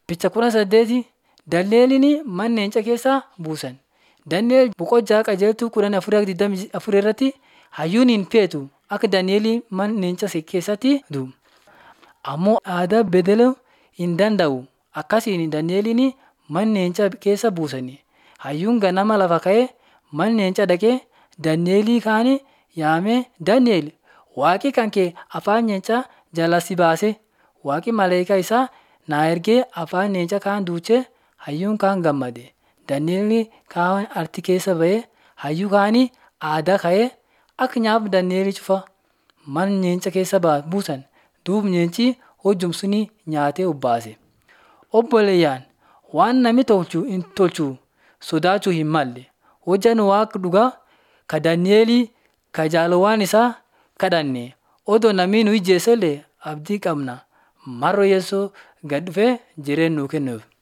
Bicha kudha saddeeti Dandeeliin mana leenca keessaa buusan. Dandeeel boqojaa qajeeltuu kudhan afurii digdamii afur irratti hayyuun hin feetu akka Daani'eel mana leenca keessatti du'u. Ammoo aadaa bedeluu hin danda'u. Akkasiin Daani'eliin mana leenca keessa buusani. Hayyuun ganama lafa ka'ee mana leenca dhaqee Daani'elii kaan yaamee Daani'el waaqi kan kee afaan leencaa jalaa si baase. Waaqi maleekaa isaa naa ergee afaan leenca kaan duuchee hayyuun kaan gammade. Daani'el kaan arti keessa ba'ee hayyuu kaanii aadaa ka'ee akka nyaaf Daani'el cufa mana leenca keessa buusan. Duub leenci hojjum suni nyaatee obbaase. Obboleeyyaan waan namni tolchu hin tolchu sodaachuu hin malle. Hojjaan waaqa dhugaa ka Daani'elii ka jaalawwan isaa kadhanne odoo namni nu ijjeesellee abdii qabna. Mar'oo Yesuus gad dhufee jireenya nuu kennuuf.